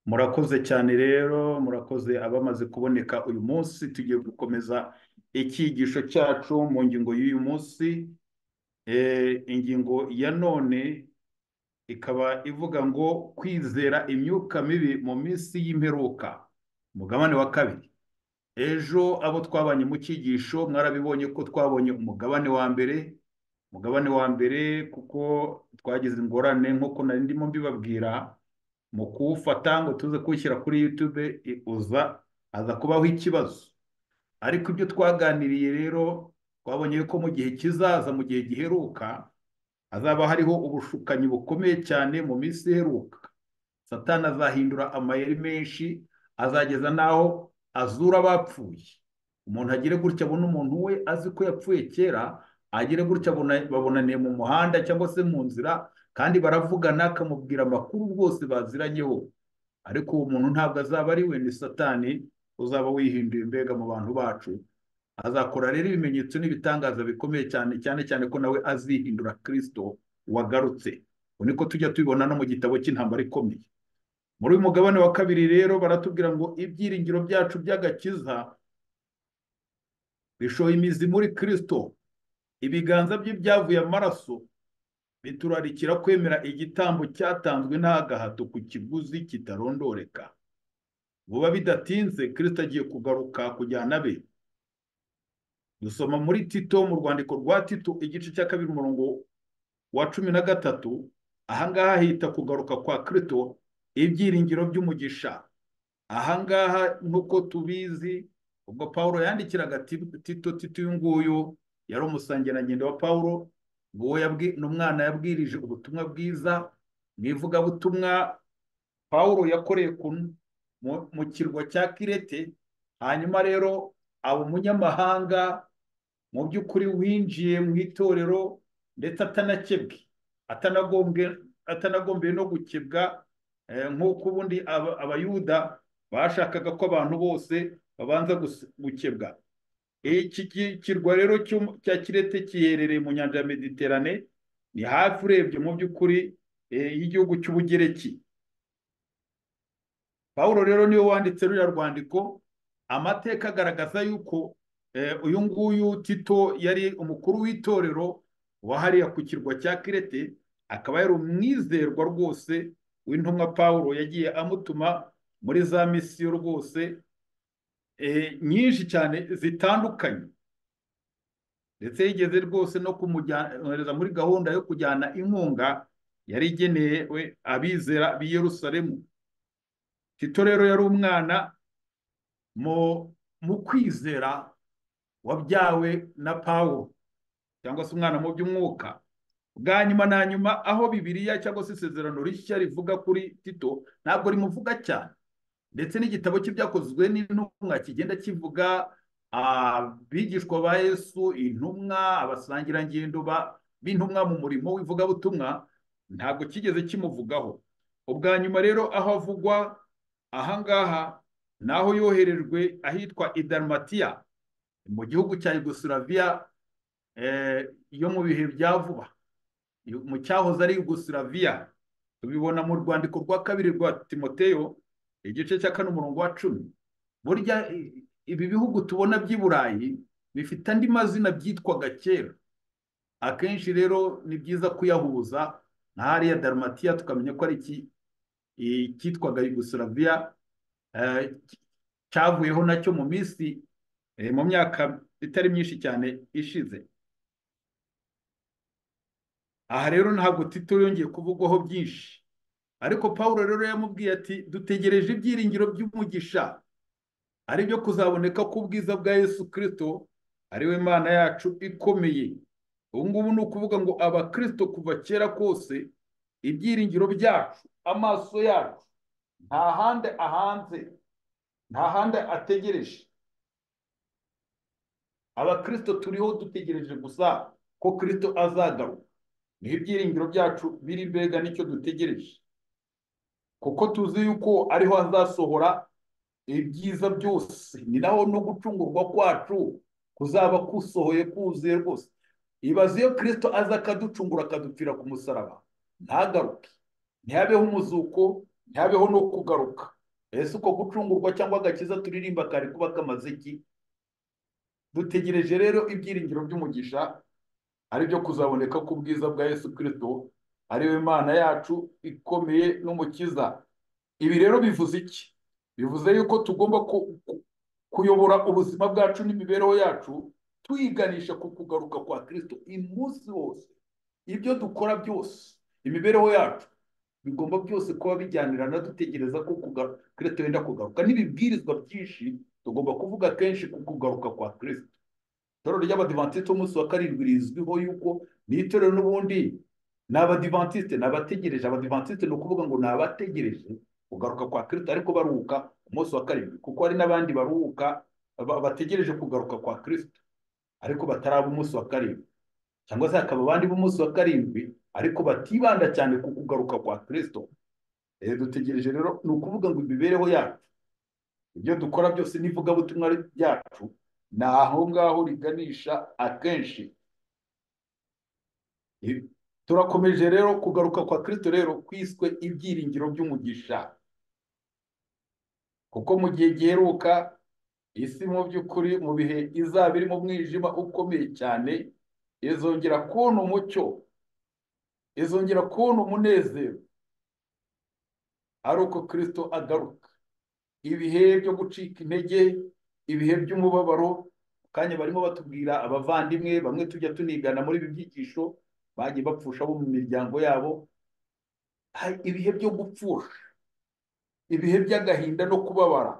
Murakoze cyane rero, murakoze abamaze kuboneka uyu munsi, tugiye gukomeza icyigisho cyacu mu ngingo y'uyu munsi. Eh, ingingo ya none ikaba ivuga ngo kwizera imyuka mibi mu minsi y'imperuka, umugabane wa kabiri. Ejo abo twabanye mu cyigisho mwarabibonye ko twabonye umugabane wa mbere, umugabane wa mbere kuko twagize ingorane nk'uko nari ndimo mbibabwira mu kuwufata ngo tuze kuwushyira kuri YouTube i- uza aza kubaho ikibazo ariko ibyo twaganiriye rero twabonye ko mu gihe kizaza mu gihe giheruka hazaba hariho ubushukanyi bukomeye cyane mu minsi iheruka satani azahindura amayeri menshi azageza n'aho azura abapfuye umuntu agire gutya abona umuntu we azi ko yapfuye kera agire gutya abona- babonaniye mu muhanda cyangwa se mu nzira kandi baravugana akamubwira amakuru rwose baziranyeho ariko uwo muntu ntabwo azaba ari we ni satani uzaba wihinduye imbega mu bantu bacu azakora rero ibimenyetso n'ibitangaza bikomeye cyane cyane cyane ko nawe azihindura kirisito wagarutse ubu niko tujya tubibona no mu gitabo cy'intambara ikomeye muri uyu mugabane wa kabiri rero baratubwira ngo ibyiringiro byacu by'agakiza bishoye imizi muri kirisito ibiganza bye byavuye amaraso biturarikira kwemera igitambo cyatanzwe nta gahato ku kiguzi kitarondoreka vuba bidatinze kirisito agiye kugaruka kujyana be dusoma muri tito mu rwandiko rwa tito igice cya kabiri umurongo wa cumi na gatatu ahangaha hita kugaruka kwa kirisito ibyiringiro by'umugisha ahangaha nk'uko tubizi ubwo paul yandikiraga Ti- tito tito uyu nguyu yari umusangirangendo wa paul uwo yabwi- ni umwana yabwirije ubutumwa bwiza mu ivugabutumwa paul yakoreye ku mu- mu kirwa cya kirete hanyuma rero aba umunyamahanga mu by'ukuri winjiye mu itorero ndetse atanakebwe atanagombwe atanagombeye no gukebwa eh, nk'uko ubundi aba- abayuda bashakaga ko abantu bose babanza gus- gukebwa iki ki- kirwa rero cy'um- cya kirete giherereye mu nyanja ya mediterane ni hafi urebye mu by'ukuri eh, y'igihugu cy'ubugereki Pawulo rero niwe wanditse ruriya rwandiko amateka agaragaza yuko eh, uyu nguyu Tito yari umukuru w'itorero wahariya ku kirwa cya Kirete akaba yari umwizerwa rwose w'intumwa Pawulo yagiye amutuma muri za misiyo rwose eh, nyinshi cyane zitandukanye ndetse yigeze rwose no kumujyana muri gahunda yo kujyana inkunga yari igeneye we abizera b'i Yerusalemu Tito rero yari umwana mu mu kwizera wabyawe na Pawulo cyangwa se umwana mu by'umwuka bwa nyuma na nyuma aho Bibiliya cyangwa se isezerano rishya rivuga kuri Tito ntabwo rimuvuga cyane ndetse n'igitabo cy'ibyakozwe n'intumwa kigenda kivuga abigishwa ba Yesu intumwa abasangirangendo ba- b'intumwa mu murimo w'ivugabutumwa ntabwo kigeze kimuvugaho ubwa nyuma rero aho avugwa ahangaha naho yoherejwe ahitwa idarumatiya mu gihugu cya yugoslavia eh, yo mu bihe bya vuba Yo- mu cyahoze ari yugoslavia tubibona mu rwandiko rwa kabiri rwa timoteyo igice cya kane umurongo wa cumi burya i- ibi bihugu tubona by'i burayi bifite andi mazina byitwaga kera akenshi rero ni byiza kuyahuza nka hariya darumatiya tukamenya ko ari iki- icyitwaga yugoslavia eh, cyavuyeho nacyo mu minsi eh, mu myaka itari myinshi cyane ishize aha rero ntabwo tito yongeye kuvugwaho byinshi ariko pawulo rero yamubwiye ati dutegereje ibyiringiro by'umugisha ari byo kuzaboneka k'ubwiza bwa yesu kirisito ari we mana yacu ikomeye ubu ngubu ni ukuvuga ngo abakirisito kuva kera kose ibyiringiro byacu amaso yacu nta handi ahanze nta handi ategereje abakirisito turiho dutegereje gusa ko kirisito azagaruka niho ibyiringiro byacu biri mbega nicyo dutegereje kuko tuzi yuko ariho azasohora ibyiza byose ni naho no gucungurwa kwacu kuzaba kusohoye kuzuye rwose ibaze iyo kirisito aza akaducungura akadupfira ku musaraba ntagaruke ntihabeho umuzuko ntihabeho no kugaruka ese uko gucungurwa cyangwa agakiza turirimba kari kuba kamaze iki dutegereje rero ibyiringiro by'umugisha ari byo kuzaboneka k'ubwiza bwa yesu kirisito ariwe mana yacu ikomeye n'umukiza ibi rero bivuze iki bivuze yuko tugomba ku- ku- kuyobora ubuzima bwacu n'imibereho yacu tuyiganisha ku kugaruka kwa kirisito umunsi wose ibyo dukora byose imibereho yacu bigomba byose kuba bijyanirana dutegereza ko kugaruka kirisito yenda kugaruka n'ibibwirizwa byinshi tugomba kuvuga kenshi ku kugaruka kwa kirisito itorero ry'abadivantisite umunsi wa karindwi rizwiho yuko ni itorero n'ubundi ni abadivantisite ni abategereje abadivantisite ni ukuvuga ngo ni abategereje kugaruka kwa kirisito ariko baruhuka umunsi wa karindwi kuko hari n'abandi baruhuka ba- bategereje kugaruka kwa kirisito ariko bataraba umunsi wa karindwi cyangwa se hakaba abandi b'umunsi wa karindwi ariko batibanda cyane ku kugaruka kwa kirisito Eh, dutegereje rero ni ukuvuga ngo imibereho yacu ibyo dukora byose n'ivugabutumwa ryacu ni aho ngaho riganisha akenshi I- turakomeje rero kugaruka kwa kirisito rero kwiswe ibyiringiro by'umugisha kuko mu gihe giheruka isi mu by'ukuri mu bihe izaba iri mu mwijima ukomeye cyane izongera kubona umucyo izongera kubona umunezero ari uko kirisito agaruka ibihe byo gucika intege ibihe by'umubabaro mu kanya barimo batubwira abavandimwe bamwe tujya tunigana muri ibi byigisho bagiye bapfusha abo mu miryango yabo hari ibihe byo gupfusha ibihe by'agahinda no kubabara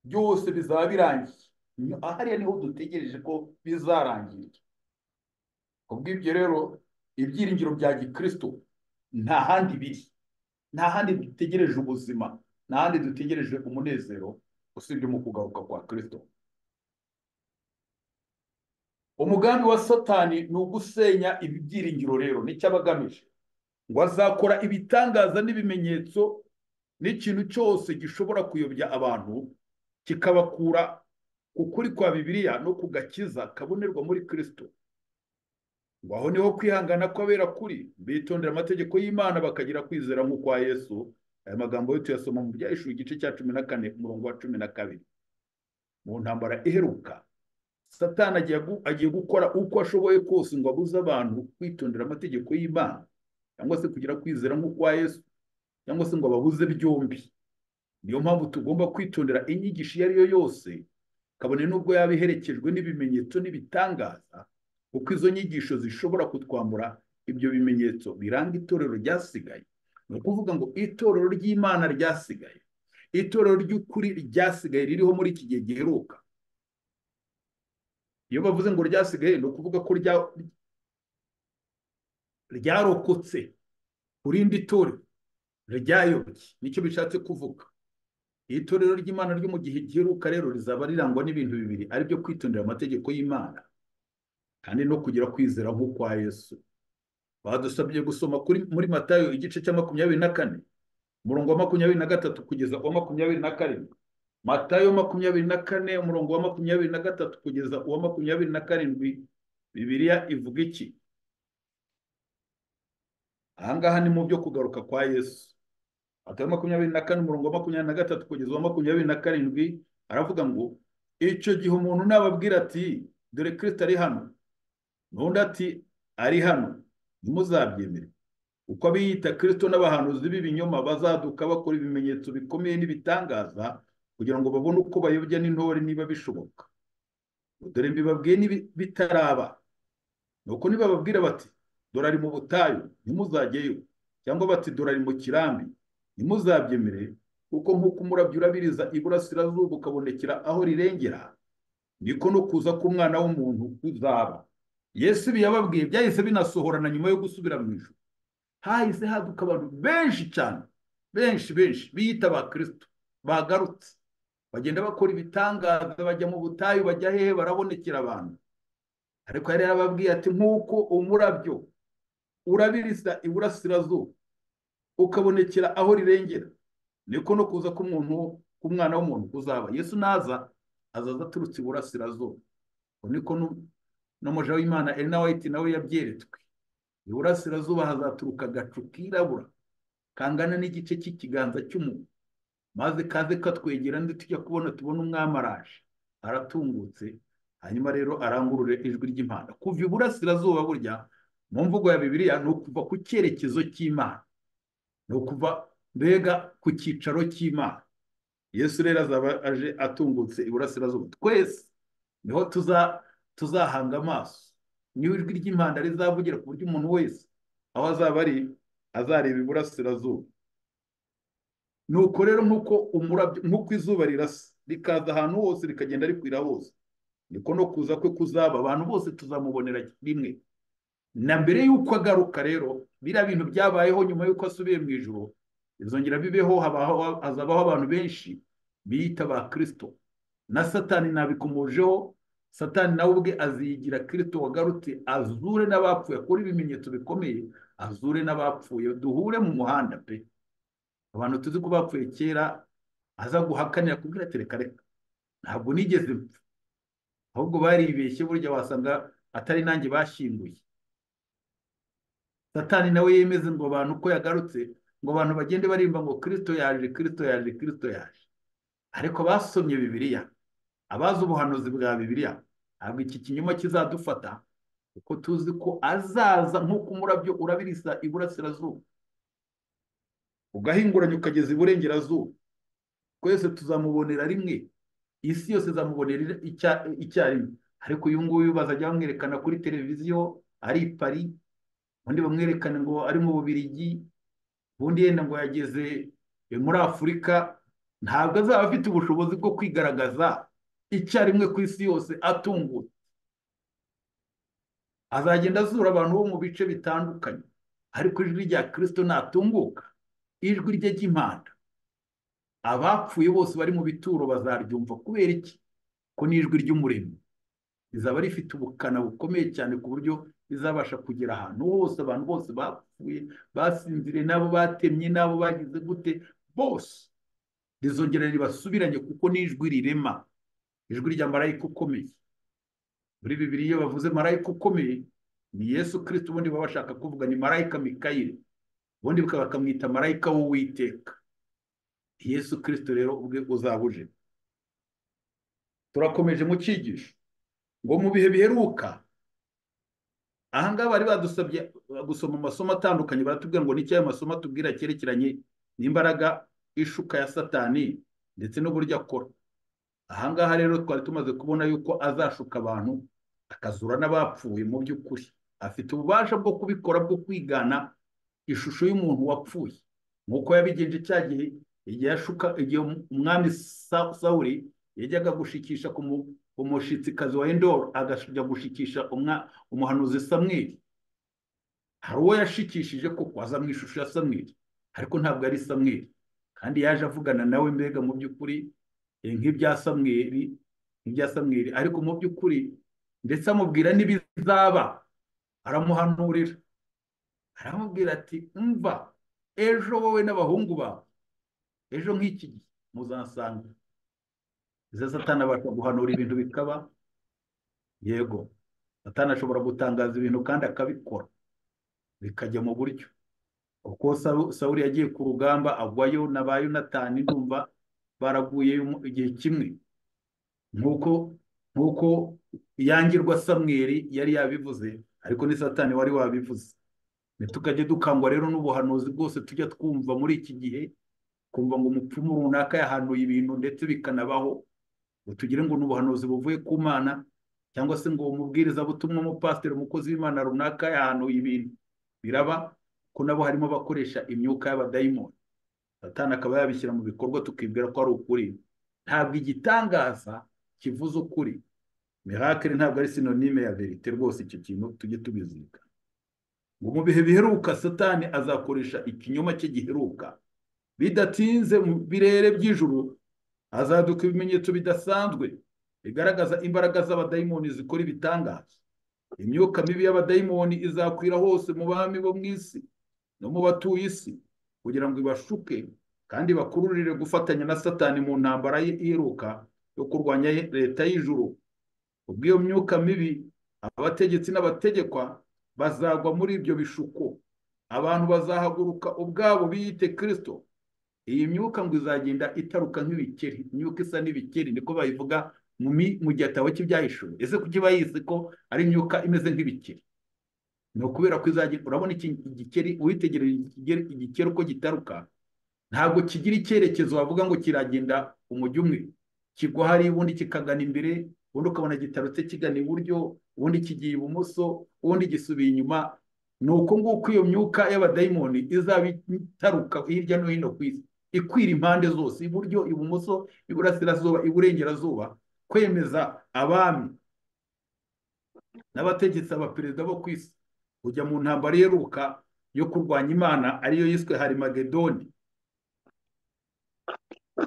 byose bizaba birangiye Ni- hariya niho dutegereje ko bizarangira kubw'ibyo rero ibyiringiro bya gikristo nta handi biri nta handi dutegereje ubuzima nta handi dutegereje umunezero usibye mu kugaruka kwa kristo umugambi wa satani ni ugusenya ibi byiringiro rero nicyo aba agamije ngo azakora ibitangaza n'ibimenyetso n'ikintu cyose gishobora kuyobya abantu kikabakura ku kuri kwa bibiliya no ku gakiza kabonerwa muri kristo ngo aho niho kwihangana kw'abera kuri bitondera amategeko y'imana bakagira kwizera nk'ukwa yesu aya magambo yo tuyasoma mu byahishura igice cya cumi na kane umurongo wa cumi na kabiri mu ntambara iheruka satani agiye gu- agiye gukora uko ashoboye kose ngo abuze abantu kwitondera amategeko y'imana cyangwa se kugira kwizera nk'ukwa yesu cyangwa se ngo ababuze byombi niyo mpamvu tugomba kwitondera inyigisho iyo ari yo yose kabone n'ubwo yaba iherekejwe n'ibimenyetso n'ibitangaza kuko izo nyigisho zishobora kutwambura ibyo bimenyetso biranga itorero ryasigaye ni ukuvuga ngo itorero ry'imana ryasigaye itorero ry'ukuri ryasigaye ririho muri iki gihe giheruka iyo bavuze ngo ryasigaye ni ukuvuga ko rya- ryarokotse ku rindi torero ryayobye nicyo bishatse kuvuga iri torero ry'imana ryo mu gihe giheruka rero rizaba rirangwa n'ibintu bibiri ari byo kwitondera amategeko y'imana kandi no kugira kwizera nk'ukwa yesu badusabye gusoma kuri muri matayo igice cya makumyabiri na kane umurongo wa makumyabiri na gatatu kugeza uwa makumyabiri na karindwi matayo makumyabiri na kane umurongo wa makumyabiri na gatatu kugeza uwa makumyabiri na karindwi bibiliya ivuga iki ahangaha ni mu byo kugaruka kwa yesu atari makumyabiri na kane umurongo wa makumyabiri na gatatu kugeza uwa makumyabiri na karindwi aravuga ngo icyo gihe umuntu nababwira ati dore kirisito ari hano n'undi ati ari hano ntimuzabyemere uko abiyita kirisito n'abahanuzi b'ibinyoma bazaduka bakora ibimenyetso bikomeye n'ibitangaza kugira ngo babone uko bayobya n'intore niba bishoboka dore mbibabwiye nibi- bitaraba nuko nibababwira bati dore ari mu butayu ntimuzajyeyo cyangwa bati dore ari mu kirambi ntimuzabyemere kuko nk'uko umurabyo urabiriza iburasirazuba ukabonekera aho rirengera niko no kuza k'umwana w'umuntu kuzaba yesu ibi yababwiye byahise binasohorana nyuma yo gusubira mu ijuru hahise haduka abantu benshi cyane benshi benshi biyita ba kirisito bagarutse bagenda bakora ibitangaza bajya mu butayu bajya hehe barabonekera abantu ariko yari yarababwiye ati nk'uko umurabyo urabiriza iburasirazuba ukabonekera aho rirengera niko no kuza k'umuntu k'umwana w'umuntu kuzaba yesu naza azaza aturutse iburasirazuba uko niko nu- n'umuja w'imana elina wayiti nawe yabyeretswe iburasirazuba hazaturuka agacu kirabura kangana n'igice cy'ikiganza cy'umuntu maze kaze katwegera ndi tujya kubona tubona umwami araje aratungutse hanyuma rero arangurure ijwi ry'imana kuva iburasirazuba burya mu mvugo ya bibiliya ni ukuva ku cyerekezo cy'imana ni ukuva mbega ku cyicaro cy'imana yesu rero azaba aje atungutse iburasirazuba twese niho tuzahanga amaso niho ijwi ry'impanda rizavugira ku buryo umuntu wese aho azaba ari azareba iburasirazuba nuko rero nk'uko umurabyo nk'uko izuba rirasa rikaza ahantu hose rikagenda rikwira hose niko no kuza kwe kuzaba abantu bose tuzamubonera rimwe na mbere y'uko agaruka rero biriya bintu byabayeho nyuma y'uko asubiye mu ijoro bizongera bibeho hazabaho abantu benshi biyita ba kirisito na satani nabikomojeho satani nawe ubwe azigira kirisito wagarutse azure n'abapfuye akora ibimenyetso bikomeye azure n'abapfuye duhure mu muhanda pe abantu tuzi ko bapfuye kera aza guhakanira kubwira ati reka reka ntabwo nigeze mpfa ahubwo baribeshye burya wasanga atari nanjye bashyinguye satani nawe yemeze ngo abantu uko yagarutse ngo abantu bagende barimba ngo kirisito yaje kirisito yaje kirisito yaje ariko basomye bibiliya abazi ubuhanuzi bwa bibiliya ntabwo iki kinyoma kizadufata kuko tuzi ko azaza nk'uko umurabyo urabirisa iburasirazuba ugahinguranya ukageza iburengerazuba twese tuzamubonera rimwe isi yose izamubonera icyarimwe ariko uyu nguyu bazajya bamwerekana kuri televiziyo ari i pari undi bamwerekana ngo ari mu bubirigi ubundi yenda ngo yageze muri afurika ntabwo azaba afite ubushobozi bwo kwigaragaza icyarimwe ku isi yose atungutse azagenda azura abantu bo mu bice bitandukanye ariko ijwi rya kirisito natunguka ijwi rye ry'impanda abapfuye bose bari mu bituro bazaryumva kubera iki ko ni ijwi ry'umurimo rizaba rifite ubukana bukomeye cyane ku buryo rizabasha kugera ahantu hose abantu bose bapfuye basinzire n'abo batemye n'abo bagize gute bose rizongera ribasubiranye kuko ni ijwi rirema ijwi rya marayika ukomeye muri bibiri iyo bavuze marayika ukomeye ni yesu kirisiti ubundi baba bashaka kuvuga ni marayika mikayire ubundi bakamwita marayika w'uwiteka yesu kirisito rero ubwe uzabuje turakomeje mu cyigisho ngo mu bihe biheruka ahangaha bari badusabye gusoma amasomo atandukanye baratubwira ngo n'icyo ayo masomo atubwira cyerekeranye n'imbaraga ishuka ya satani ndetse n'uburyo akora ahangaha rero twari tumaze kubona yuko azashuka abantu akazura n'abapfuye mu by'ukuri afite ububasha bwo kubikora bwo kwigana ishusho y'umuntu wapfuye nk'uko yabigenje cya gihe igihe igihe umwami sawuri yajyaga gushikisha ku mushitsikazi wa endoro agajya gushikisha umuhanuzi samweri hari uwo yashikishije koko aza mu ishusho ya samweri ariko ntabwo ari samweri kandi yaje avugana nawe mbega mu by'ukuri nk'ibya samweri nk'ibya samweri ariko mu by'ukuri ndetse amubwira n'ibizaba aramuhanurira aramubwira ati mva ejo wowe n'abahungu bawe ejo nk'iki gihe muzansanga izo satana abasha guhanura ibintu bikaba yego satana ashobora gutangaza ibintu kandi akabikora bikajya mu buryo kuko sawuri yagiye ku rugamba agwayo na ba yunatani ndumva baraguye igihe kimwe nk'uko nk'uko yangirwa samweri yari yabivuze ariko ni satani wari wabivuze ntitukajye dukangwa rero n'ubuhanuzi bwose tujya twumva muri iki gihe kumva ngo umupfumu runaka yahanuye ibintu ndetse bikanabaho ngo tugire ngo n'ubuhanuzi buvuye ku mana cyangwa se ngo umubwiriza butumwa umupasiteri umukozi w'imana runaka yahanuye ibintu biraba ko nabo harimo abakoresha imyuka y'abadayimoni satana akaba yabishyira mu bikorwa tukibwira ko ari ukuri ntabwo igitangaza kivuze ukuri miracle ntabwo ari sinonime ya verite rwose icyo kintu tujye tubizirika ngo mu bihe biheruka satani azakoresha ikinyoma cye giheruka bidatinze mu birere by'ijuru azaduka ibimenyetso bidasanzwe bigaragaza imbaraga z'abadayimoni zikora ibitangaza imyuka mibi y'abadayimoni izakwira hose mu bami bo mu isi no mu batuye isi kugira ngo ibashuke kandi bakururire gufatanya na satani mu ntambara iheruka yo kurwanya leta y'ijuru ubw'iyo myuka mibi abategetsi n'abategekwa bazagwa muri ibyo bishuko abantu bazahaguruka ubwabo biyite kirisito iyi myuka ngo izagenda itaruka nk'ibikeri imyuka isa n'ibikeri niko bayivuga mu mi- mu gihe ataba kibyahishuwe ese kuki bayizi ko ari imyuka imeze nk'ibikeri ni ukubera ko izagenda urabona iki igikeri witegereje igikeri igikeri uko gitaruka ntabwo kigira icyerekezo wavuga ngo kiragenda umujyi umwe kigwa hariya ubundi kikagana imbere ubundi ukabona gitarutse kigana iburyo ubundi kigiye ibumoso ubundi gisubiye inyuma ni uko nguko iyo myuka y'abadayimoni izaba itaruka hirya no hino ku isi ikwira impande zose iburyo ibumoso iburasirazuba iburengerazuba kwemeza abami n'abategetsi abaperezida bo ku isi kujya mu ntambara iheruka yo kurwanya imana ariyo yiswe harimagedoni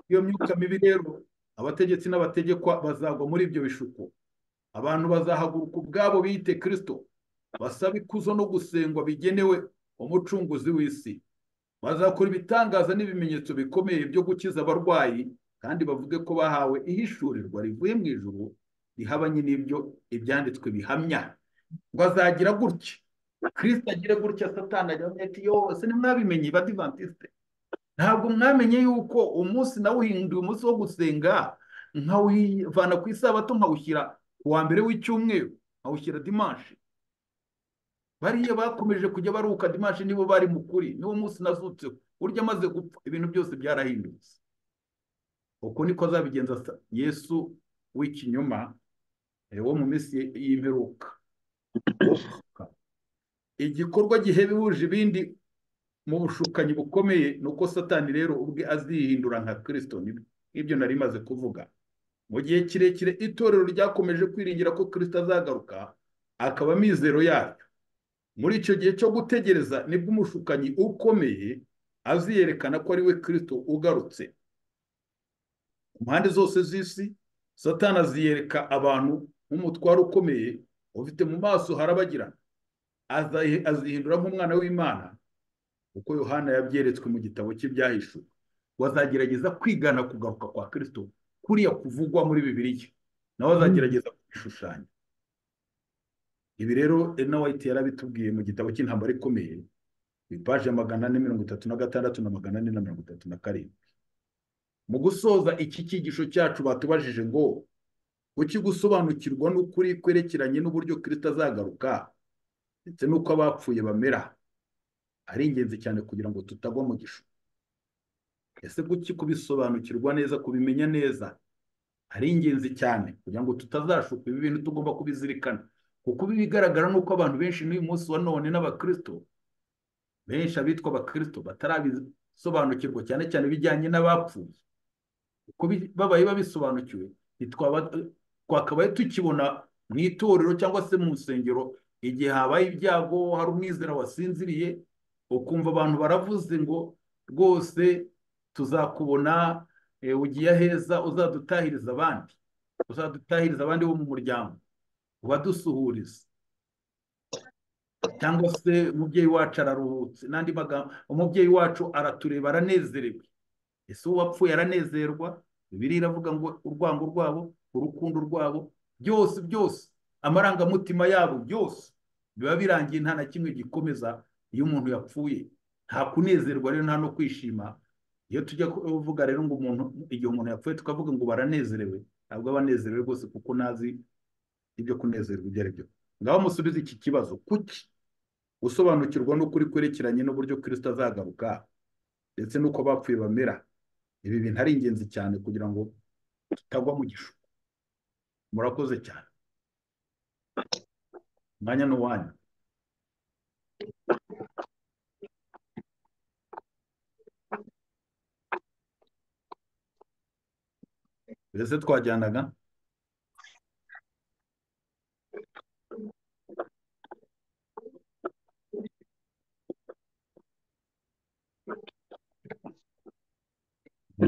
iyo myuka mibi rero abategetsi n'abategekwa bazagwa muri ibyo bishuko abantu bazahaguruka ubwabo biyite kirisito basaba ikuzo no gusengwa bigenewe umucunguzi w'isi bazakora ibitangaza n'ibimenyetso bikomeye byo gukiza abarwayi kandi bavuge ko bahawe ihishurirwa rivuye mu ijuru rihabanye n'ibyo ibyanditswe bihamya ngo azagira gutya kirisito agire gutya satani agira ati yose ntimwabimenye badivantisite ntabwo mwamenye yuko umunsi nawuhinduye umunsi wo gusenga nkawuvana ku isabato nkawushyira ku wa mbere w'icyumweru nkawushyira dimanshi bariya bakomeje kujya baruhuka dimanshi nibo bari mu kuri niwo munsi nazutseho burya amaze gupfa ibintu byose byarahindutse uko niko azabigenza sa- yesu w'ikinyoma eh, wo mu minsi y'imperuka igikorwa gihebuje ibindi mu bushukanyi bukomeye ni uko satani rero ubwe azihindura nka kirisito n'ibyo nari maze kuvuga mu gihe kirekire itorero ryakomeje kwiringira ko kirisito azagaruka akaba amizero yaryo muri icyo gihe cyo gutegereza nibwo umushukanyi ukomeye aziyerekana ko ari we kirisito ugarutse ku mpande zose z'isi satani aziyereka abantu nk'umutwaro ukomeye ufite mu maso harabagirana Azahi- azihindura nk'umwana w'imana uko yohana yabyeretswe mu gitabo cy'ibyahishuwe wazagerageza kwigana kugaruka kwa kirisito kuriya kuvugwa muri bibiliya nawe azagerageza kubishushanya ibi rero ena wayiti yarabitubwiye mu gitabo cy'intambara ikomeye ipaje magana ane mirongo itatu na gatandatu na magana ane na mirongo itatu na karindwi mu gusoza iki cyigisho cyacu batubajije ngo kuki gusobanukirwa n'ukuri kwerekeranye n'uburyo kirisito azagaruka ndetse n'uko abapfuye bamera ari ingenzi cyane kugira ngo tutagwa mu gishu ese kuki kubisobanukirwa neza kubimenya neza ari ingenzi cyane kugira ngo tutazashuka ibi bintu tugomba kubizirikana kuko ibigaragara ni uko abantu benshi n'uyu munsi wa none n'abakirisito benshi abitwa abakirisito batarabisobanukirwa cyane cyane ibijyanye n'abapfuye uko bi- babaye babisobanukiwe ntitwaba- twakabaye tukibona mu itorero cyangwa se mu nsengero igihe habaye ibyago hari umwizera wasinziriye ukumva abantu baravuze ngo rwose tuzakubona eh, ugiye aheza uzadutahiriza abandi uzadutahiriza abandi bo mu muryango ubadusuhurize cyangwa se umubyeyi wacu araruhutse n'andi magambo umubyeyi wacu aratureba aranezerewe ese uwo wapfuye aranezerwa bibiliya iravuga ngo urwango rwabo urukundo rwabo byose byose amarangamutima yabo byose biba birangiye nta na kimwe gikomeza iyo umuntu yapfuye nta kunezerwa rero nta no kwishima iyo tujya kuvuga rero ngo umuntu igihe umuntu yapfuye tukavuga ngo baranezerewe ntabwo aba anezerewe rwose kuko ntazi ibyo kunezerwa ibyo ari byo ngaho musubize iki kibazo kuki gusobanukirwa n'ukuri kwerekeranye n'uburyo kirisito azagaruka ndetse n'uko abapfuye bamera ibi bintu ari ingenzi cyane kugira ngo tutagwa mu gishuko murakoze cyane umwanya ni uwanyu mbese twajyanaga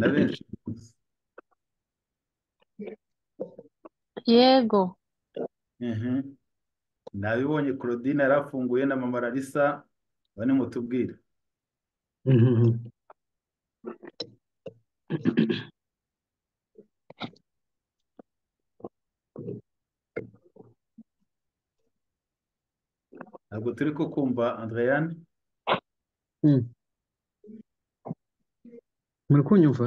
na benshi yego Mhm. nabibonye claudine yari afunguye na mama larisa bane mutubwire Mhm. ntabwo turi ko kumva andreyane Mm. muri kunyumva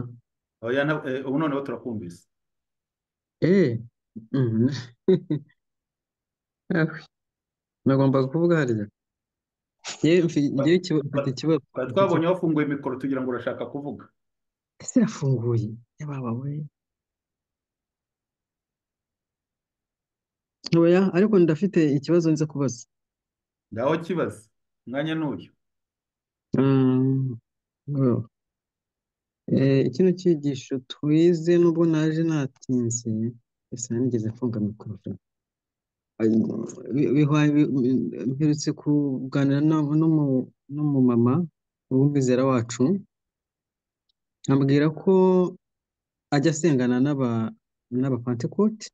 oya na- eh, ubu noneho turakumvise eee nagomba kuvuga harya yewe mfi- ngewe ikiba- mfite ikibazo twari twabonye wafunguye mikoro tugira ngo urashaka kuvuga ese yafunguye yababa we oya ariko ndafite ikibazo nza kubaza ngaho kibaze umwanya n'uyu Mm, well, eh, kino cyigisho twize nubwo naje natinze ese nigeze mfunga mikoro pe. Ay, bi- bihwa- bi- bi- mperutse kuganira na- n'umu- n'umumama w'umwizera wacu ambwira ko ajya asengana n'aba n'abapantekote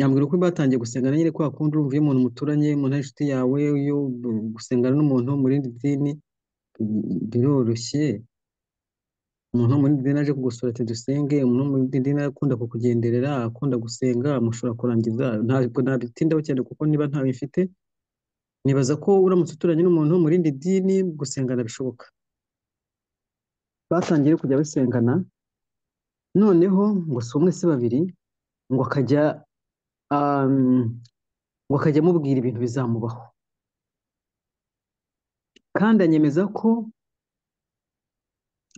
yambwira ko batangiye gusengana nyine kwa kundi urumva iyo umuntu muturanye umuntu ari inshuti yawe yo gu- gusengana n'umuntu wo mu rindi dini bi- biroroshye umuntu wo mu rindi dini aje kugusura ati dusenge umuntu wo mu rindi dini akunda kukugenderera akunda gusenga mushobora kurangiza ntabwo nabitindaho cyane kuko niba ntawe mfite nibaza ko uramutse uturanye n'umuntu wo mu rindi dini gusengana bishoboka batangiye rero kujya basengana noneho ngo si umwe si babiri ngo akajya um, ngo akajya amubwira ibintu bizamubaho kandi anyemeza ko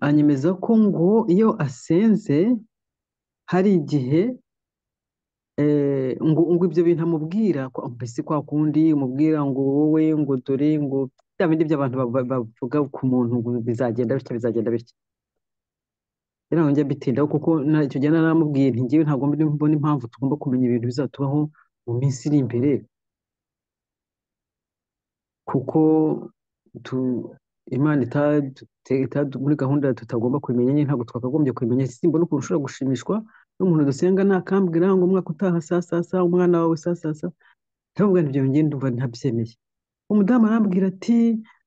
anyemeza ko ngo iyo asenze hari igihe eh, ngo, ngo ibyo bintu amubwira ko mbese kwa kundi umubwira ngo wowe ngo dore ngo bya bindi by'abantu ba- ba- bavuga ku muntu ngo bizagenda bitya bizagenda bitya rero njya bitindaho kuko na- icyo gihe naramubwiye nti ngewe ntabwo mbi- mbona impamvu tugomba kumenya ibintu bizatubaho mu minsi iri imbere kuko tu, Imana itadute- itadu- muri gahunda tutagomba kubimenya nyine ntabwo twakagombye kubimenya simbona ukuntu ushobora gushimishwa n'umuntu dusenga ntakambwira ngo umwaka utaha saa saa saa umwana wawe saa saa saa ndavuga nti ibyo njye ndumva ntabyemeye umudamu arambwira ati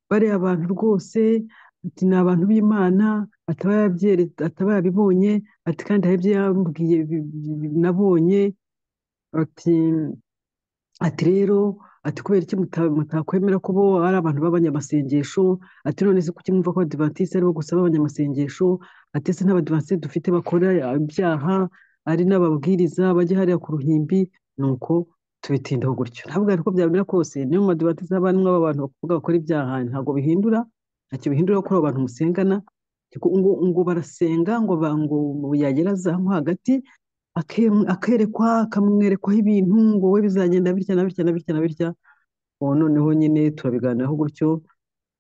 bariya abantu rwose ati ni abantu b'imana ataba yabyere- ataba yabibonye ati kandi hari ibyo yambwiye bi- bi- bi- nabonye ati ati rero ati kubera iki muta- mutakwemera ko bo ari abantu b'abanyamasengesho ati none se kuki mwumva ko abadivantisite aribo gusa b'abanyamasengesho ati ese n'abadivantisite dufite bakora ibyaha ari n'ababwiriza bajya hariya ku ruhimbi nuko tubitindaho gutyo ntabwo ariko byamera kose niyo mu badivantisite haba harimo abantu bavuga bakora ibyaha ntabwo bihindura ntacyo bihindura kuri abo bantu musengana ariko ngo, ngo barasenga ngo, ba- ngo yagera azamu hagati ake- akerekwa akamwerekwaho ibintu ngo we bizagenda bitya na bitya na bitya na bitya ubu noneho nyine turabiganiraho gutyo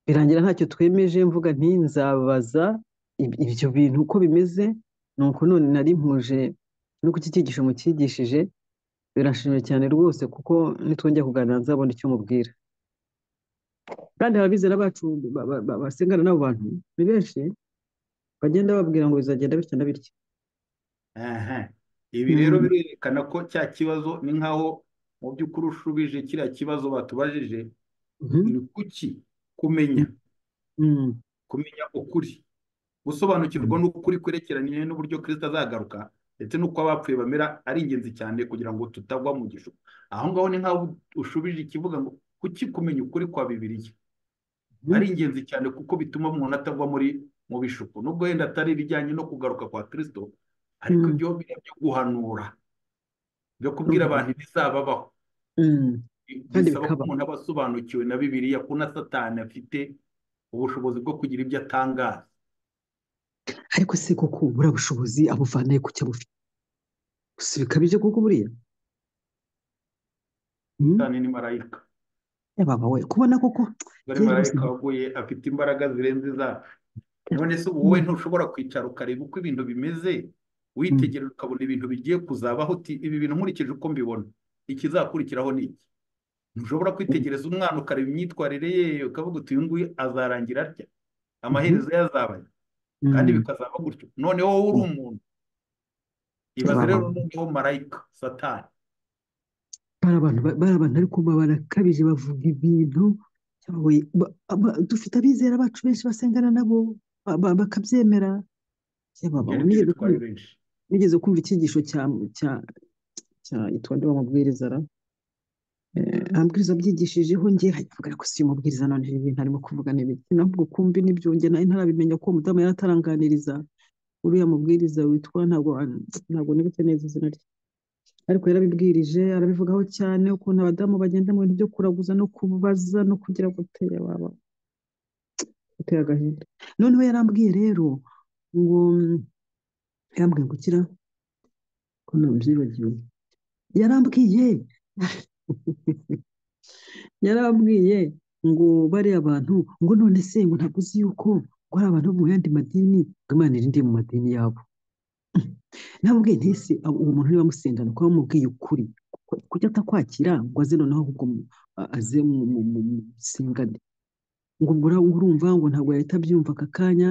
birangira ntacyo twemeje mvuga nti nzabaza ib- ibyo bintu uko bimeze nuko none nari mpuje no kuki cyigisho mukigishije birashimye cyane rwose kuko nitwongera kuganira nzabona icyo mubwira kandi ababizera bacu ba- ba- ba- basengana n'abo bantu ni benshi bagenda bababwira ngo bizagenda bitya na bitya Aha. ibi rero birerekana ko cya kibazo ni nkaho mu by'ukuri ushubije kiriya kibazo batubajije Mhm. ni kuki kumenya Mhm. kumenya ukuri gusobanukirwa n'ukuri kwerekeranye n'uburyo kirisita azagaruka ndetse n'uko abapfuye bamera ari ingenzi cyane kugira ngo tutagwa mu gishuko aho ngaho ni nkaho ushubije ikivuga ngo kuki kumenya ukuri kwa bibiliya Mhm. ari ingenzi cyane kuko bituma umuntu atagwa muri mu bishuko nubwo yenda atari ibijyanye no kugaruka kwa kirisito ariko Mhm. ibyo biriya byo guhanura byo kubwira Mhm. abantu ibizababaho Mhm. kandi bisaba ko bikaba umuntu aba asobanukiwe na bibiliya ko na satani afite ubushobozi bwo kugira ibyo atangaza ariko se koko buriya bushobozi abuvanayo ku cyo abufite gusa bikabije koko buriya mm? satani ni marayika Eh, baba we kubona koko ari yewe rwose marayika waguye afite imbaraga zirenze izacu none se wowe mm, ntushobora kwicara ukareba uko ibintu bimeze mm, witegereza ukabona ibintu bigiye kuzabaho uti ibi bintu nkurikije uko mbibona ikizakurikiraho ni iki ntushobora kwitegereza umwana ukareba imyitwarire ye ukavuga uti uyu nguyu azarangira atya mhm, amaherezo ye azaba aya, kandi mm, bikazaba gutyo noneho wowe uri umuntu eh, ibaze baba rero we noneho marayika satani bari abantu bari abantu ariko baba barakabije bavuga ibintu yaba we, ba- ba- dufite abizera bacu benshi basengana nabo ba- ba- bakabyemera Eh, baba ibyo ni we byo nigeze bitwaye kumva benshi nigeze kumva icyigisho cya cya cya itwa nde wa mubwiriza ra amabwiriza abyigishijeho njye avuga ariko si umubwiriza none ibi bintu arimo kuvuga n'ibiki navuga ukumbi n'ibyo njye nawe ntarabimenya ko umudamu yari ataranganiriza uriya mubwiriza witwa ntabwo ntabwo nibuke neza izina rye ariko yarabibwirije arabivugaho cyane ukuntu abadamu bagenda mu bintu byo kuraguza no kubaza no kugira ngo uteye waba uteye agahinda noneho yarambwiye rero ngo yarambwiye ngo ukira ko nabyibagiwe yarambwiye yarambwiye ngo bariya bantu ngo none se ngo ntabwo uzi yuko ngo hari abantu bo mu yandi madini ngo imana irinde mu madini yabo ntabwo ntese uwo muntu niba amusendana kuba wamubwiye ukuri kujya atakwakira ngo aze noneho ahubwo aze mu musengane ngo urumva ngo ntabwo yahita abyumva aka kanya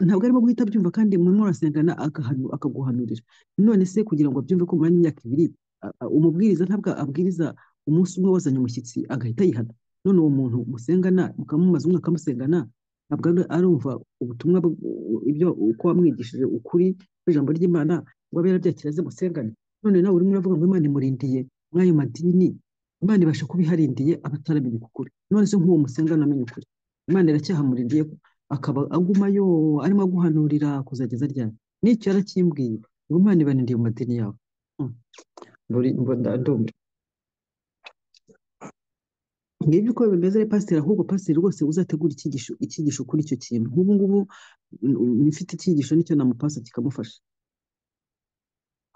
ntabwo arimo guhita abyumva kandi murimo murasengana akaguhanurira none se kugira ngo abyumve ko mumara n'imyaka ibiri umubwiriza ntabwo abwiriza umunsi umwe wazanye umushyitsi agahita yihana none uwo muntu musengana mukamumaza umwaka musengana ntabwo arumva ubutumwa ibyo uko wamwigishije ukuri ijambo ry'imana ngo abe yarabyakira aze musengane none nawe urimo uravuga ngo imana imurindiye muri ayo madini imana ibasha kuba iharindiye abataramenya ukuri none se nk'uwo musengana amenya ukuri imana iracyahamurindiye akaba agumayo arimo aguhanurira kuzageza ryari n'icyo yarakimbwiye ngo imana ibarindiye mu madini yawe ngibyo uko bimeze pasiteri ahubwo pasiteri rwose uzategura icyigisho icyigisho kuri icyo kintu nk'ubu ngubu ufite icyigisho nicyo namupasa kikamufasha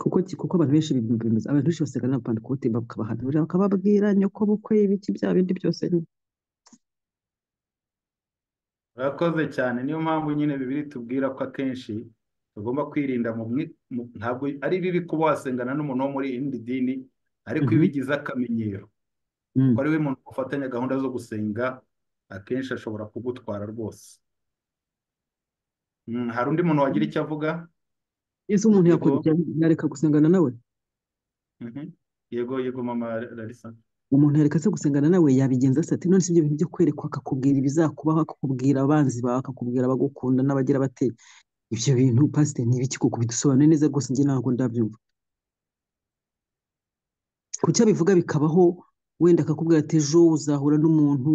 kuko kuko abantu benshi bimeze abantu benshi basigana n'abapandakote bakabahanurira bakababwira nyoko bukwe ibiki bya bindi byose nyine urakoze cyane niyo mpamvu nyine bibiri tubwira ko akenshi tugomba kwirinda mu ntabwo ari bibi kuba wasengana n'umuntu wo muri indi dini ariko iyo ubigize akamenyero ko ari we muntu ufatanya gahunda zo gusenga akenshi ashobora kugutwara rwose hari undi muntu wagira icyo avuga ese umuntu yakora yareka gusengana nawe yego yego mama larisa umuntu yareka se gusengana nawe yabigenza ase ati none si ibyo bintu byo kwerekwa akakubwira ibizakubaho akakubwira abanzi bawe akakubwira abagukunda n'abagira bate ibyo bintu pasiteri ni ibiki kuko bidusobanure neza rwose njye ntabwo ndabyumva kuki abivuga bikabaho wenda akakubwira ati ejo uzahura n'umuntu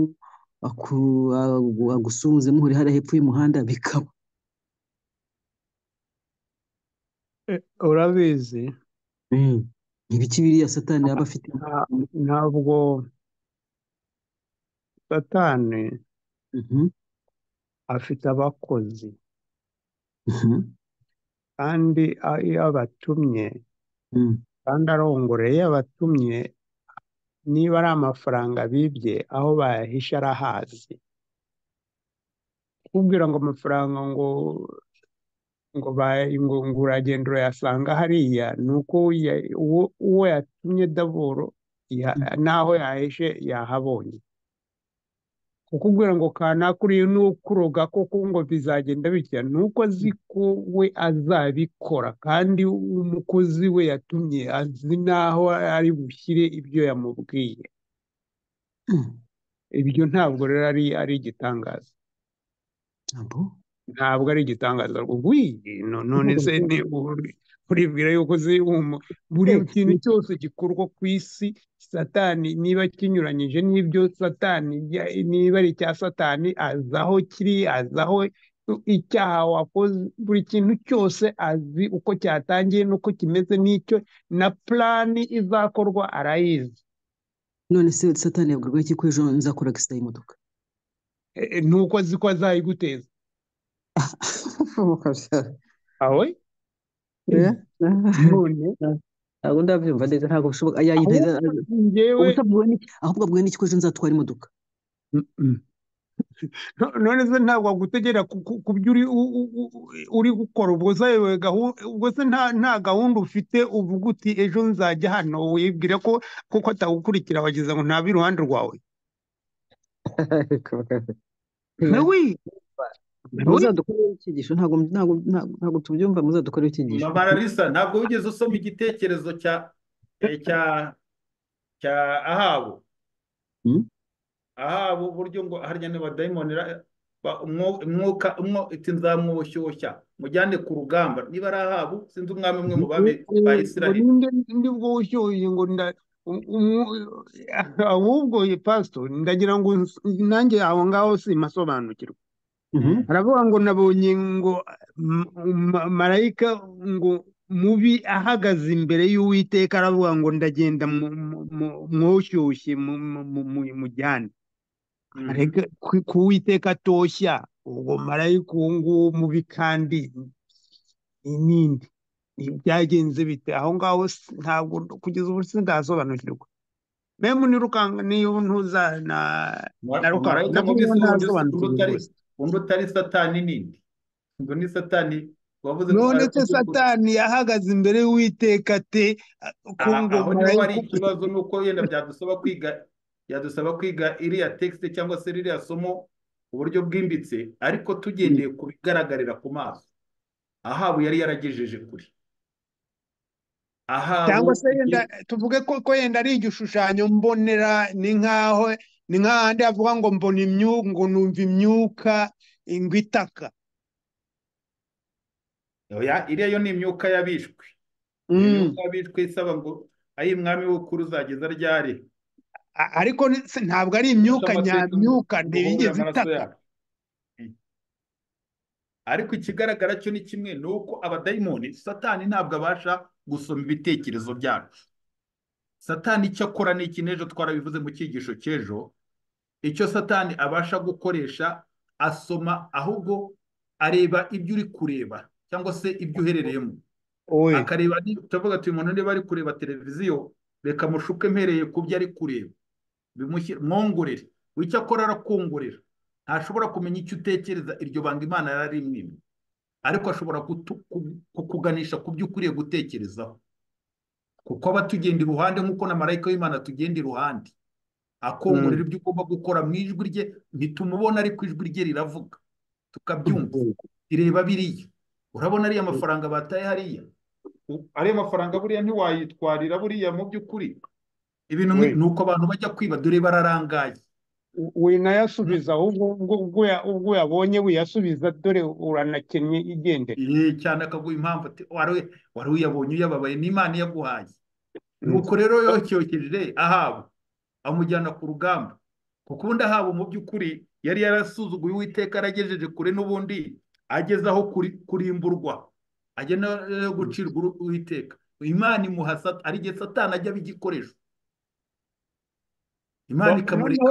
agusuhuze muhuri hariya hepfo y'umuhanda bikaba urabizi ibiki biriya satani yaba afite ntabwo satani afite abakozi kandi iyo abatumye kandi arongoreye iyo abatumye niba ari amafaranga bibye aho bayahisha arahazi kubwira ngo amafaranga ngo ngo ngo uragenda urayasanga hariya ni uko uwo yatumye daboro n'aho yahishe yahabonye kukubwira ngo kanakuriye n'ukuroga koko ngo bizagenda bitya ni uko azi ko we azabikora kandi umukozi we yatumye azi n'aho ari bushyire ibyo yamubwiye ibyo ntabwo rero ari igitangaza ntabwo ari igitangaza none se uribwira yuko buri kintu cyose gikorwa ku isi satani niba kinyuranyije n'ibyo satani niba ari icya satani azi aho kiri azi aho icyaha wakoze buri kintu cyose azi uko cyatangiye n'uko kimeze n'icyo na purani izakorwa arayizi none se satani yabwirwa iki ko ejo nzakora agisida y'imodoka nuko azi ko azayiguteza awe ntabwo ndabyumva neza ntabwo bishoboka yayinteza ahubwo abwiwe n'iki ko ejo nzatwara imodoka none se ntabwo agutegera ku byo uri gukora ubwo se nta gahunda ufite uvuga uti ejo nzajya hano wibwira ko kuko atagukurikira wagize ngo ntabe iruhande rwawe nawe muzadukoreho icyigisho ntabwo tubyumva muzadukoreho icyigisho mamararisa ntabwo wigeze usoma igitekerezo cya cya cya ahabu ahabu uburyo ngo harya n'abadayimonera umwuka umwo iti nzamwoshyushya mujyane ku rugamba niba ari ahabu sinzi umwami umwe mu babi ba isiraheli ndi bwo ushyushye ngo ahubwo pasito ndagira ngo nanjye aho ngaho simasobanukirwa aravuga ngo nabonye ngo marayika ngo mubi ahagaze imbere y'uwiteka aravuga ngo ndagenda mwushyushye mujyane areka ku witeka atoshya ubwo marayika uwo nguwo mubi kandi n'indi byagenze bite aho ngaho ntabwo kugeza ubu sindasobanukirwa memu nirukanga niyo ntuza na na rukanga nabwo ntasobanukirwa undi utari satani nindi ngo ni satani wavuze nonetse satani yahagaze imbere y'uwiteka te ko ngo niba ari ikibazo ni uko yenda byadusaba kwiga byadusaba kwiga iriya tekisite cyangwa se ririya somo uburyo bwimbitse ariko tugendeye ku bigaragarira ku maso ahabu yari yaragejeje kure cyangwa se yenda tuvuge ko yenda ari igishushanyo mbonera ni nk'aho ni nk'ahandi havuga ngo mbona imyuka ngo numva imyuka ngo itaka iriya yo ni imyuka yabishwe imyuka yabishwe isaba ngo ayi mwami w'ukuru uzageza ryari ariko ntabwo ari imyuka nyamyuka ntibigeze itaka ariko ikigaragara cyo ni kimwe ni uko abadayimoni satani ntabwo abasha gusoma ibitekerezo byacu satani icyo akora ni iki n'ejo twarabivuze mu cyigisho cy'ejo icyo satani abasha gukoresha asoma ahubwo areba ibyo uri kureba cyangwa se ibyo uherereyemo akareba turavuga ati umuntu niba ari kureba televiziyo reka mushuke mpereye ku byo ari kureba mwongorere icyo akora arakongorera ntashobora kumenya icyo utekereza iryo banga imana yari imwe ariko ashobora kukuganisha ku byo ukwiriye gutekerezaho kuko aba tugenda iruhande nk'uko na marayika w'imana tugenda iruhande akongorera ibyo ugomba gukora mu ijwi rye ntitumubona ariko ijwi rye riravuga tukabyumva ireba biriya urabona ariya mafaranga bataye hariya ariya mafaranga buriya ntiwayitwarira buriya mu by'ukuri ibintu ni uko abantu bajya kwiba dore bararangaye winayasubiza ubwo yabonye wiyasubiza dore uranakennye igendera cyane akaguha impamvu wari uyabonye uyababaye n'imana iyaguhaye nuko rero yocyokeje ahaba amujyana ku rugamba kuko ubundi ahaba mu by'ukuri yari yarasuzuguye uwiteka aragejeje kure n'ubundi ageze aho kurimburwa agena gucirwa uwiteka imana imuha ari igihe satana ajya abigikoresha imana ikamurika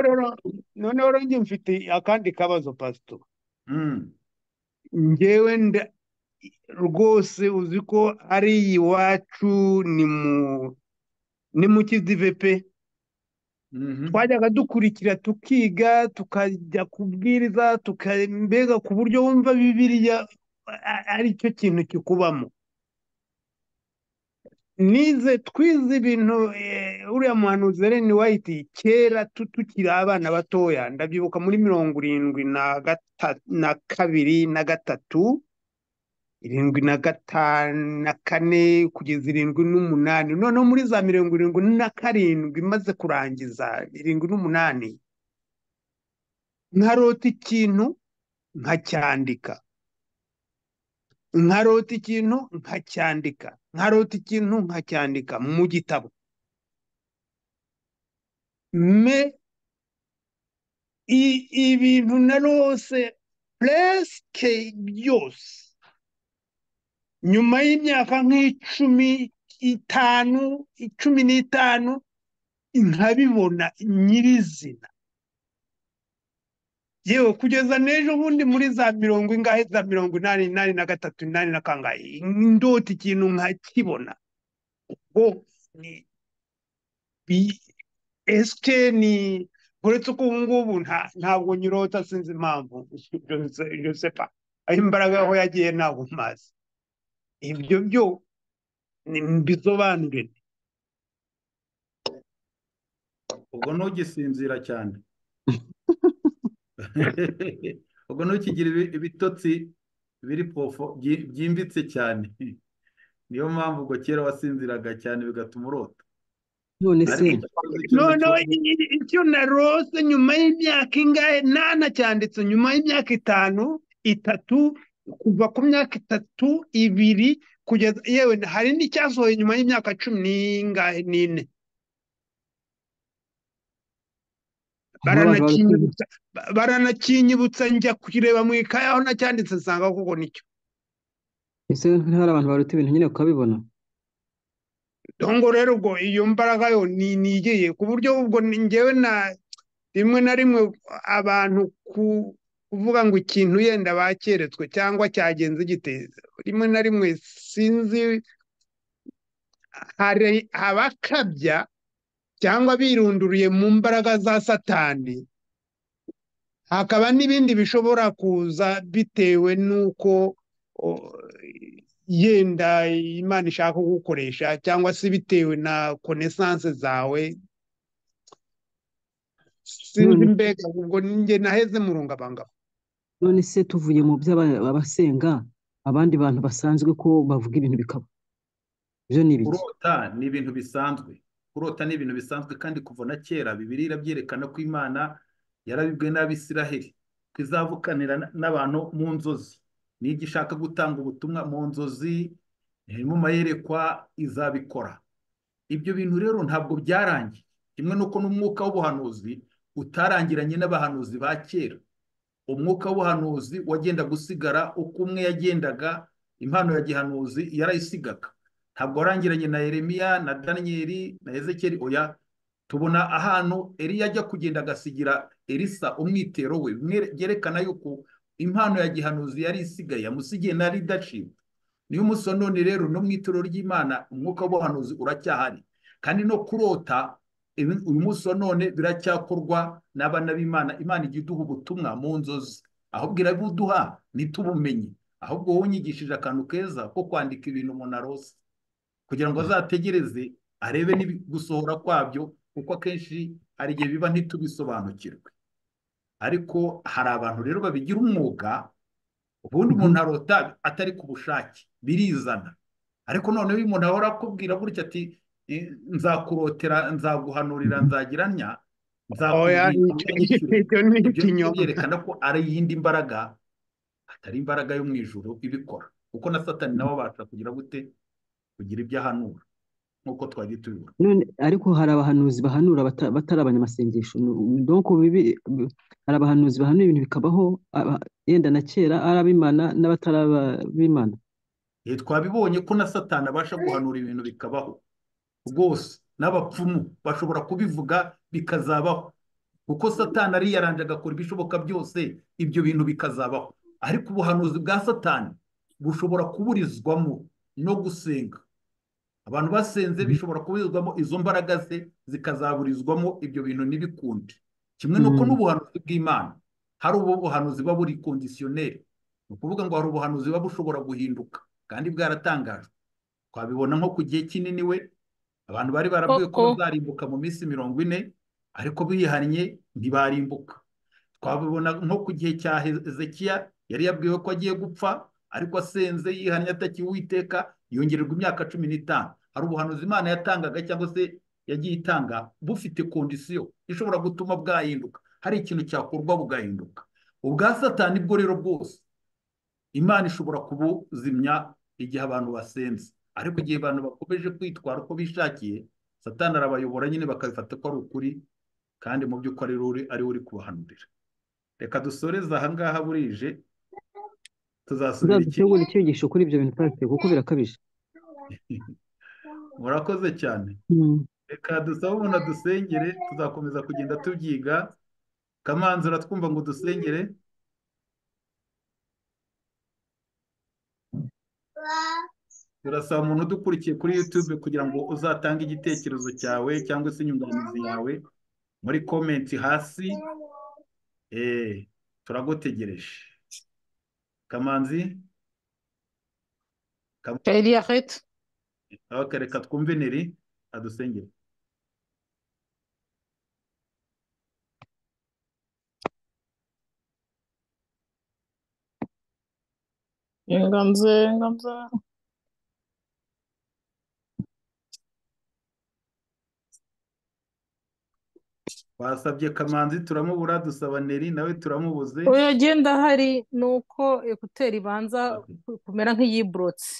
noneho rero mfite akandi kabazo pasito ngewe rwose uzi ko ari iwacu ni mu kizive pe twajyaga dukurikira tukiga tukajya kubwiriza mbega ku buryo wumva bibiriya ari cyo kintu kikubamo nize twize ibintu uriya muhanuzi Ellen White kera tukiri abana batoya ndabyibuka muri mirongo irindwi na kabiri na gatatu irindwi na gatanu na kane kugeza irindwi n'umunani noneho muri za mirongo irindwi na karindwi imaze kurangiza irindwi n'umunani nkarota ikintu nkacyandika nkarota ikintu nkacyandika nkarota ikintu nkacyandika mu gitabo me ibintu narose puresike byose nyuma y'imyaka nk'icumi itanu icumi n'itanu nkabibona nyirizina yewe kugeza n'ejo bundi muri za mirongo ingahe za mirongo inani inani na gatatu inani na kangahe ndota ikintu nkakibona ubwo ni esike ni uretse ko ubu ngubu ntabwo nyirota sinzi impamvu josepa aho imbaraga aho yagiye ntabwo mazi ibyo byo mbisobanure ubwo ntugisinzira cyane ubwo ntukigire ibitotsi biri pofo byimbitse cyane niyo mpamvu ubwo kera wasinziraga cyane bigatuma urota noneho icyo narose nyuma y'imyaka ingahe nanacyanditse nyuma y'imyaka itanu itatu kuva ku myaka itatu ibiri kugeza yewe hari n'icyasohoye nyuma y'imyaka cumi n'ingahe n'ine baranakinyibutsa baranakinyibutsa njya kukireba mu ikaye aho nacyanditse nsanga kuko nicyo ese hari abantu baruta ibintu nyine ukabibona dongo rero ubwo iyo mbaraga yo ni nigiye ku buryo ubwo ngewe na rimwe na rimwe abantu ku kuvuga ngo ikintu yenda bakeretswe cyangwa cyagenze gite rimwe na rimwe sinzi hari abakabya cyangwa birunduriye mu mbaraga za satani hakaba n'ibindi bishobora kuza bitewe n'uko yenda imana ishaka kugukoresha cyangwa se bitewe na konesanse zawe sinzi mbega ubwo njye naheze murungabangabo none se tuvuye mu by'abasenga abandi bantu basanzwe ko bavuga ibintu bikaba ibyo ni ibiki kurota ni ibintu bisanzwe kurota ni ibintu bisanzwe kandi kuva na kera bibiri irabyerekana ko imana yarabibwe n'abisiraheli ko izavukanira n'abantu mu nzozi n'ijya ishaka gutanga ubutumwa mu nzozi mu mayerekwa izabikora ibyo bintu rero ntabwo byarangiye kimwe n'uko n'umwuka w'ubuhanuzi utarangiranye n'abahanuzi ba kera umwuka w'ubuhanuzi wagenda gusigara uko umwe yagendaga impano ya gihanuzi yarayisigaga ntabwo warangiranye na Yeremiya na daniyeli na ezekeri oya tubona ahantu eriya ajya kugenda agasigira erisa umwitero we byerekana yuko impano ya gihanuzi yari isigaye yamusigiye na ridashipu niyo umusononi rero no mu ituro ry'imana umwuka w'ubuhanuzi uracyahari kandi no kurota uyu munsi wa none biracyakorwa n'abana b'imana imana ijya iduha ubutumwa mu nzozi ahubwo irabuduha ntitubumenye ahubwo wowe unyigishije akantu keza ko kwandika ibintu umuntu arose kugira ngo azategereze arebe gusohora kwabyo kuko akenshi hari igihe biba ntitubisobanukirwe ariko hari abantu rero babigira umwuga ubundi umuntu arota atari ku bushake birizana ariko noneho iyo umuntu ahora akubwira gutya ati nzakurotera nzaguhanurira nzagiranya byerekana ko ari iyindi mbaraga atari imbaraga yo mu ijoro ibikora kuko na satani nawe abasha kugira gute kugira ibyo ahanura nk'uko twagiye tubibona ariko hari abahanuzi bahanura batari abanyamasengesho hari abahanuzi bahanura ibintu bikabaho yenda na kera ari abimana n'abatari abimana twabibonye ko na satani abasha guhanura ibintu bikabaho rwose n'abapfumu bashobora kubivuga bikazabaho kuko satani ariyaranje agakora ibishoboka byose ibyo bintu bikazabaho ariko ubuhanuzi bwa satani bushobora kuburizwamo no gusenga abantu basenze bishobora kuburizwamo izo mbaraga ze zikazaburizwamo ibyo bintu ntibikunde kimwe n'uko n'ubuhanuzi bw'imana hari ubuhanuzi buba buri kondisiyoneri ni ukuvuga ngo hari ubuhanuzi buba bushobora guhinduka kandi bwaratangajwe twabibona nko ku gihe kinini we abantu bari barabwiye ko bazarimbuka mu minsi mirongo ine ariko bihannye ntibarimbuka twabibona nko ku gihe cya hezekiya yari yabwiwe ko agiye gupfa ariko asenze yihannye atakiwiteka yongererwa imyaka cumi n'itanu hari ubuhanuzi imana yatangaga cyangwa se yagiye itanga bufite kondisiyo ishobora gutuma bwahinduka hari ikintu cyakorwa bugahinduka ubwa satani bwo rero bwose imana ishobora kubuzimya igihe abantu basenze ariko igihe abantu bakomeje kwitwara uko bishakiye satani arabayobora nyine bakabifata ko ari ukuri kandi mu by'ukuri ari we uri kubahanurira reka dusoreze ahangaha burije tuzasubira ikigo icyigisho kuri ibyo bintu pasite kuko birakabije murakoze cyane reka dusabe umuntu adusengere tuzakomeza kugenda tubyiga kamanzi uratwumva ngo dusengere turasaba umuntu udukurikiye kuri yutube kugira ngo uzatange igitekerezo cyawe cyangwa se inyunganizi yawe muri komenti hasi turagutegereje kamanzi reka twumve neri adusengere inganze inganze twasabye kamanzi turamubura dusaba neri nawe turamubuze oya agenda hari ni uko ekuteri ibanza kumera nk'iyiburotse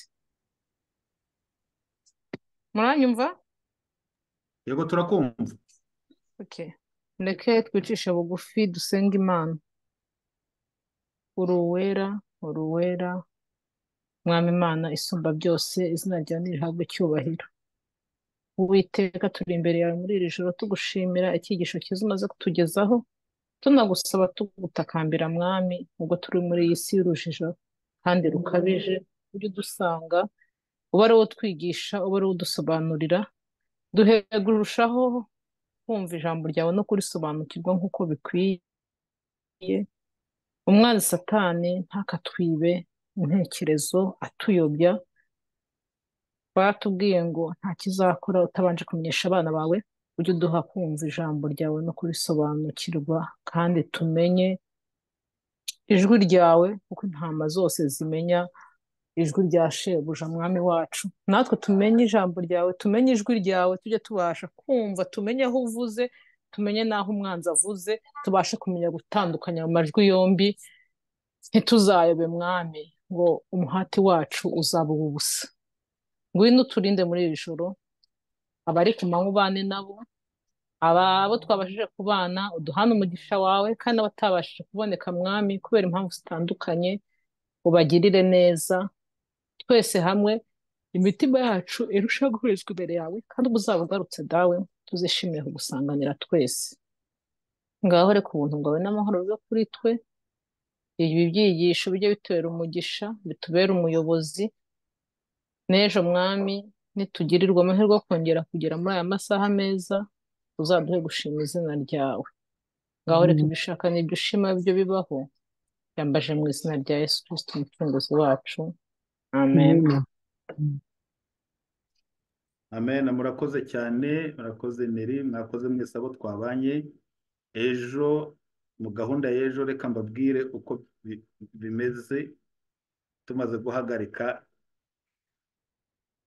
muranyumva yego turakumva okay ndeke twicishe bugufi dusenge imana uri uwera uri uwera mwami imana isumba byose izina ryawe ntirihabwe icyubahiro uwiteka turi imbere yawe muri iri joro tugushimira icyigisho cyiza umaze kutugezaho tunagusaba tugutakambira mwami ubwo turi muri iyi si y'urujijo kandi rukabije ujye udusanga uba ari wo twigisha uba ari wo udusobanurira duhe kurushaho kumva ijambo ryawe no kurisobanukirwa nk'uko bikwiye umwanzi satani ntakatwibe intekerezo atuyobya batubwiye ngo nta kizakora utabanje kumenyesha abana bawe ujye uduha kumva ijambo ryawe no kurisobanukirwa kandi tumenye ijwi ryawe kuko intama zose zimenya ijwi rya shebuja mwami wacu natwe tumenye ijambo ryawe tumenye ijwi ryawe tujye tubasha kumva tumenye aho uvuze tumenye n'aho umwanzi avuze tubashe kumenya gutandukanya mu majwi yombi ntituzayobe mwami ngo umuhati wacu uzaba ubusa ngwino uturinde muri iri joro abari ku manywa ubane nabo abo twabashije kubana uduhane umugisha wawe kandi abatabashije kuboneka mwami kubera impamvu zitandukanye ubagirire neza twese hamwe imitima yacu irushaho guhurizwa imbere yawe kandi uba uzaba ugarutse dawe tuzishimire kugusanganira twese ngaho reka ubuntu bwawe n'amahoro bibe kuri twe ibi byigisho bijye bitubera umugisha bitubere umuyobozi n'ejo mwami nitugirirwa amahirwe yo kongera kugera muri aya masaha meza uzaduhe gushima izina ryawe ngaho reka ibyo ushaka n'ibyo ushima byo bibaho yambaje mu izina rya yesu kirisito umucunguzi wacu amen amen murakoze cyane murakoze neri mwakoze mwese abo twabanye ejo mu gahunda y'ejo reka mbabwire uko bi- bimeze tumaze guhagarika